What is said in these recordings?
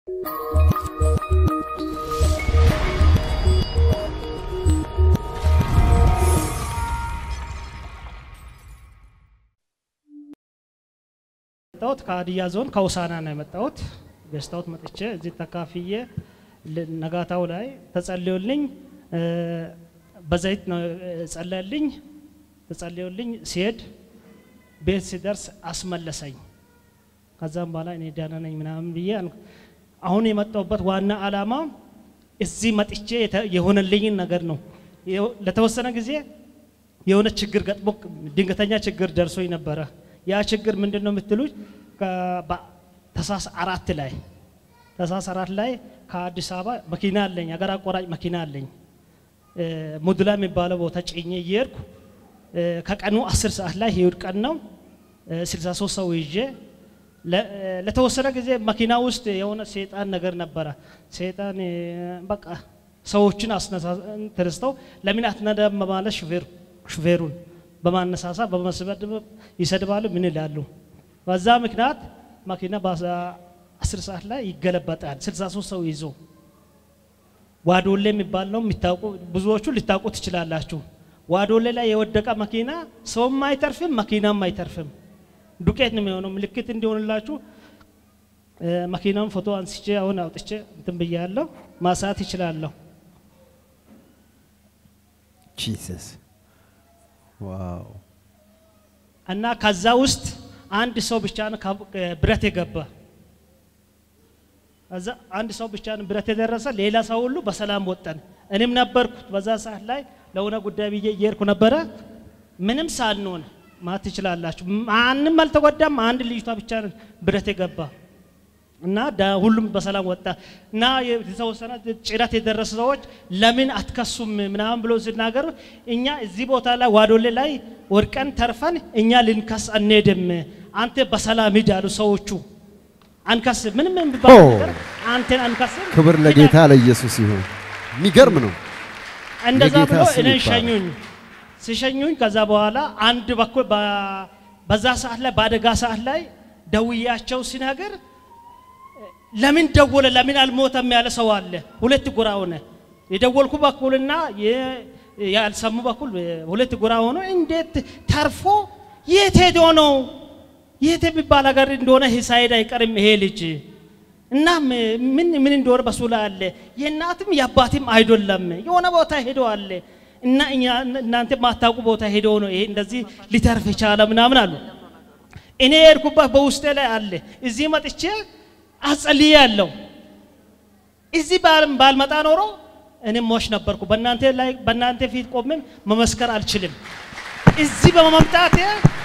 የመጣሁት ከሀዲያ ዞን ከውሳና ነው የመጣሁት። ገዝታውት መጥቼ እዚህ ተካፍዬ ል- ነጋታው ላይ ተጸልዮልኝ እ፣ በዘይት ነው ጸለልኝ። ተጸልዮልኝ ሲሄድ ቤት ሲደርስ አስመለሰኝ። ከዛም በኋላ እኔ ደህና ነኝ ምናምን ብዬ አን- አሁን የመጣሁበት ዋና ዓላማ እዚህ መጥቼ የተ- የሆነልኝን ነገር ነው። የው- ለተወሰነ ጊዜ የሆነ ችግር ገጥሞ ድንገተኛ ችግር ደርሶኝ ነበረ። ያ ችግር ምንድን ነው የምትሉኝ? ታህሳስ አራት ላይ ታህሳስ አራት ላይ ከአዲስ አበባ መኪና አለኝ፣ አገር አቋራጭ መኪና አለኝ። እ፣ ሙድላ የሚባለው ቦታ ጭኜ እየሄድኩ እ፣ ከቀኑ አስር ሰዓት ላይ እሑድ ቀን ነው እ፣ 63 ሰው ይዤ ለ- እ፣ ለተወሰነ ጊዜ መኪና ውስጥ የሆነ ሴጣን ነገር ነበረ። ሴጣን እ፣ በቃ ሰዎችን አስነሳ ተነስተው ለምን አትነዳም በማለት ሹፌር ሹፌሩን በማነሳሳ በመስበድ ይሰድባሉ። ምን ይላሉ? በዛ ምክንያት መኪና በአስር ሰዓት ላይ ይገለበጣል። 63 ሰው ይዞ ዋዶሌ የሚባል ነው የሚታውቁ ብዙዎቹ ሊታውቁ ትችላላችሁ። ዋዶሌ ላይ የወደቀ መኪና ሰውም አይተርፍም፣ መኪናም አይተርፍም። ዱቄት ነው የሚሆነው። ምልክት እንዲሆንላችሁ እ፣ መኪናውን ፎቶ አንስቼ አሁን አውጥቼ እንትን ብያለሁ። ማሳት ይችላለሁ። ጂሰስ ዋው እና ከዛ ውስጥ አንድ ሰው ብቻ ነው ካብ- ብረት የገባ ከዛ አንድ ሰው ብቻ ነው ብረት የደረሰ፣ ሌላ ሰው ሁሉ በሰላም ወጠን። እኔም ነበርኩ በዛ ሰዓት ላይ ለሆነ ጉዳይ ብዬ እየሄድኩ ነበረ። ምንም ሳንሆን ማለት ትችላላችሁ። ማንም አልተጎዳም። አንድ ልጅቷ ብቻ ነው ብረት የገባ እና ዳ- ሁሉም በሰላም ወጣ እና የተወሰነ ጭረት የደረሱ ሰዎች ለምን አትከሱም ምናምን ብሎ ሲናገሩ እኛ እዚህ ቦታ ላይ ዋዶሌ ላይ ወድቀን ተርፈን እኛ ልንከስ አንሄድም፣ አንተ በሰላም ሂድ አሉ ሰዎቹ። አንከስ ምንም የሚባል ኦ። ነገር አንተን አንከስም። ክብር ለጌታ ለኢየሱስ ይሁን። የሚገርም ነው። እንደዛ የጌታ ብሎ ስም እኔን ይባረክ። ሸኙኝ። ሲሸኙኝ ከዛ በኋላ አንድ በኩል በ- በዛ ሰዓት ላይ በአደጋ ሰዓት ላይ ደውያቸው ሲናገር ለምን ደወለ ለምን አልሞተም ያለ ሰው አለ። ሁለት ጎራ ሆነ። የደወልኩ በኩልና የ- ያልሰሙ በኩል ሁለት ጎራ ሆኖ እንዴት ተርፎ የት ሄዶ ነው የት የሚባል ሀገር እንደሆነ ሳይሄድ አይቀርም ይሄ ልጅ እና ም- ምን ምን እንደሆነ በሱ ላይ አለ። የእናትም የአባትም አይደለም የሆነ ቦታ ሄዶ አለ እና እኛ እናንተ ማታውቁ ቦታ ሄዶ ነው ይሄ እንደዚህ ሊተርፍ የቻለ ምናምን አሉ። እኔ የሄድኩበት በውስጤ ላይ አለ። እዚህ መጥቼ አጸልዬ ያለው እዚህ ባል- ባልመጣ ኖሮ እኔም ሞሽ ነበርኩ። በእናንተ ላይ በእናንተ ፊት ቆሜም መመስከር አልችልም። እዚህ በመምጣቴ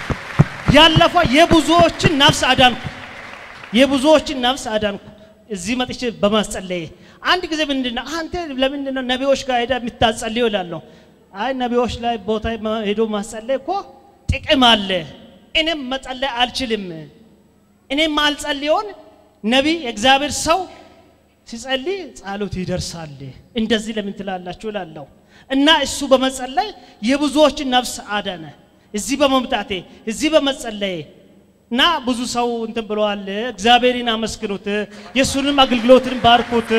ያለፈው የብዙዎችን ነፍስ አዳንኩ። የብዙዎችን ነፍስ አዳንኩ። እዚህ መጥቼ በማስጸለዬ አንድ ጊዜ ምንድን ነው አንተ ለምንድን ነው ነቢዮች ጋር ሄዳ የምታጸልየው እላለሁ። አይ ነቢዮች ላይ ቦታ ማ- ሄዶ ማስጸለይ እኮ ጥቅም አለ። እኔም መጸለይ አልችልም። እኔም ማልጸልየውን ነቢይ የእግዚአብሔር ሰው ሲጸልይ ጸሎት ይደርሳል። እንደዚህ ለምን ትላላችሁ እላለሁ። እና እሱ በመጸለይ የብዙዎችን ነፍስ አዳነ። እዚህ በመምጣቴ እዚህ በመጸለዬ እና ብዙ ሰው እንትን ብለዋል። እግዚአብሔርን አመስግኑት፣ የእሱንም አገልግሎትን ባርኩት።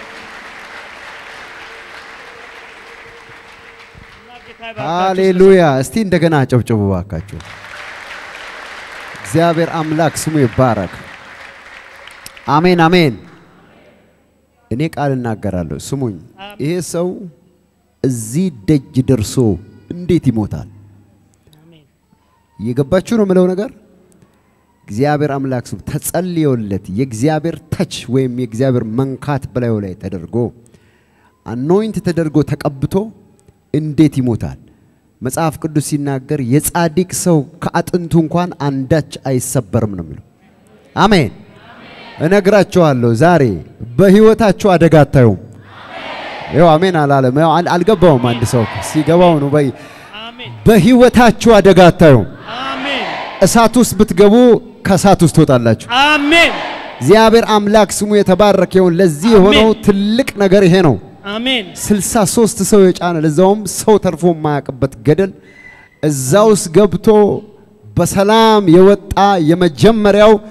እና ጌታ ይባርካችሁ። ሃሌሉያ! እስቲ እንደገና አጨብጭቡ ባካችሁ። እግዚአብሔር አምላክ ስሙ ይባረክ። አሜን አሜን። እኔ ቃል እናገራለሁ። ስሙኝ፣ ይሄ ሰው እዚህ ደጅ ደርሶ እንዴት ይሞታል? አሜን። እየገባችሁ ነው የምለው ነገር እግዚአብሔር አምላክ ስም ተጸልዮለት የእግዚአብሔር ተች ወይም የእግዚአብሔር መንካት በላዩ ላይ ተደርጎ አኖይንት ተደርጎ ተቀብቶ እንዴት ይሞታል? መጽሐፍ ቅዱስ ሲናገር የጻድቅ ሰው ከአጥንቱ እንኳን አንዳች አይሰበርም ነው የሚለው። አሜን። እነግራችኋለሁ ዛሬ በህይወታችሁ አደጋ አታዩም። ይኸው አሜን አላለም። ይኸው አል- አልገባውም። አንድ ሰው ሲገባው ነው በይ አሜን። በህይወታችሁ አደጋ አታዩም። አሜን። እሳት ውስጥ ብትገቡ ከእሳት ውስጥ ትወጣላችሁ። አሜን። እግዚአብሔር አምላክ ስሙ የተባረከ ይሁን። ለዚህ የሆነው አሜን። ትልቅ ነገር ይሄ ነው። አሜን። ስልሳ ሶስት ሰው የጫነ ለዛውም ሰው ተርፎ የማያውቅበት ገደል እዛ ውስጥ ገብቶ በሰላም የወጣ የመጀመሪያው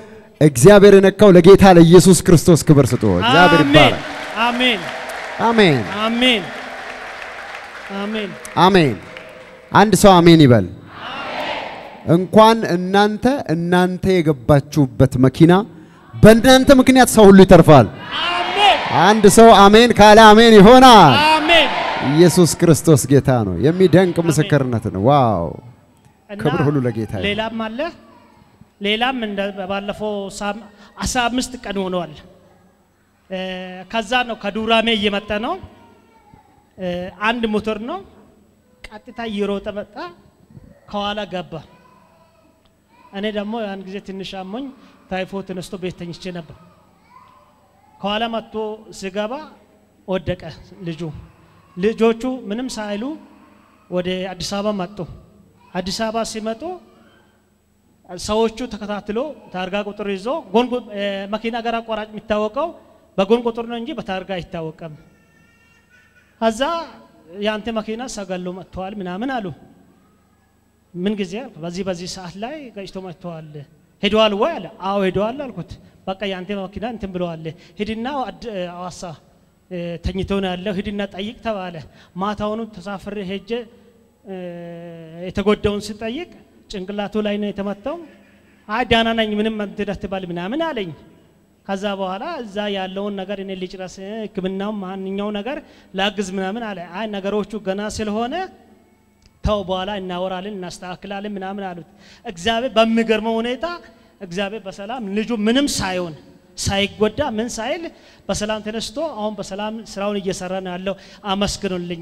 እግዚአብሔር የነካው ለጌታ ለኢየሱስ ክርስቶስ ክብር ስጡ። እግዚአብሔር አሜን ይባረክ። አሜን አሜን አሜን አሜን አሜን። አንድ ሰው አሜን ይበል። እንኳን እናንተ እናንተ የገባችሁበት መኪና በእናንተ ምክንያት ሰው ሁሉ ይተርፋል። አሜን አንድ ሰው አሜን ካለ አሜን ይሆናል። አሜን ኢየሱስ ክርስቶስ ጌታ ነው። የሚደንቅ ምስክርነት ነው። ዋው! እና ክብር ሁሉ ለጌታ ይሁን። ሌላም አለ ሌላም እንደ ባለፈው ሳም- አስራ አምስት ቀን ሆኗል። እ፣ ከዛ ነው ከዱራሜ እየመጣ ነው። እ፣ አንድ ሞተር ነው ቀጥታ እየሮጠ መጣ፣ ከኋላ ገባ። እኔ ደግሞ ያን ጊዜ ትንሽ አሞኝ ታይፎ ተነስቶ ቤት ተኝቼ ነበር። ከኋላ መጥቶ ሲገባ ወደቀ ልጁ። ልጆቹ ምንም ሳይሉ ወደ አዲስ አበባ መጡ። አዲስ አበባ ሲመጡ ሰዎቹ ተከታትሎ ታርጋ ቁጥር ይዞ ጎን ቁ- እ፣ መኪና ጋር አቋራጭ የሚታወቀው በጎን ቁጥር ነው እንጂ በታርጋ አይታወቅም። ከዛ የአንተ መኪና ሰገሎ መጥተዋል ምናምን አሉ። ምን ጊዜ አልኩ። በዚህ በዚህ ሰዓት ላይ ገጭቶ መጥተዋል። ሄደዋል ወይ አለ። አዎ ሄደዋል አልኩት። በቃ የአንተ መኪና እንትን ብለዋል። ሂድና አድ- አዋሳ እ፣ ተኝቶ ነው ያለው። ሂድና ጠይቅ ተባለ። ማታውኑ ተሳፍሬ ሄጄ እ፣ የተጎዳውን ስጠይቅ ጭንቅላቱ ላይ ነው የተመታው። አይ ዳና ነኝ ምንም እንትን አትበል ምናምን አለኝ። ከዛ በኋላ እዛ ያለውን ነገር እኔ ልጭረስ፣ ሕክምናው ማንኛው ነገር ላግዝ ምናምን አለ። አይ ነገሮቹ ገና ስለሆነ ተው በኋላ እናወራለን እናስተካክላለን ምናምን አሉት። እግዚአብሔር በሚገርመው ሁኔታ እግዚአብሔር በሰላም ልጁ ምንም ሳይሆን ሳይጎዳ ምን ሳይል በሰላም ተነስቶ አሁን በሰላም ስራውን እየሰራ ነው ያለው። አመስግኑልኝ።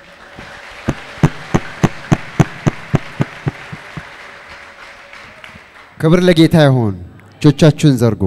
ክብር ለጌታ ይሁን። እጆቻችሁን ዘርጉ።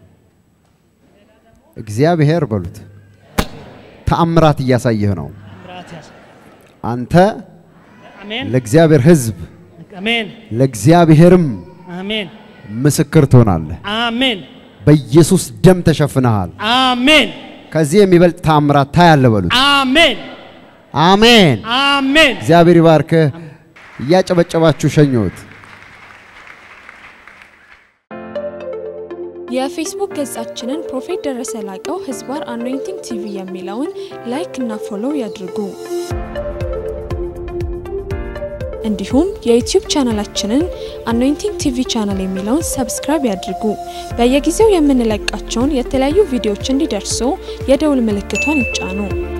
እግዚአብሔር በሉት ተአምራት እያሳየህ ነው። ምራት ያስ አንተ አሜን ለእግዚአብሔር ሕዝብ አሜን ለእግዚአብሔርም አሜን ምስክር ትሆናለህ። አሜን በኢየሱስ ደም ተሸፍነሃል። አሜን ከዚህ የሚበልጥ ተአምራት ታያለህ በሉት። አሜን አሜን። አሜን እግዚአብሔር ይባርክህ። እያጨበጨባችሁ ሸኙት። የፌስቡክ ገጻችንን ፕሮፌት ደረሰ ላቀው ህዝባር አኖይንቲንግ ቲቪ የሚለውን ላይክ እና ፎሎው ያድርጉ። እንዲሁም የዩቲዩብ ቻናላችንን አኖይንቲንግ ቲቪ ቻናል የሚለውን ሰብስክራይብ ያድርጉ። በየጊዜው የምንለቃቸውን የተለያዩ ቪዲዮዎች እንዲደርሱ የደውል ምልክቷን ይጫኑ።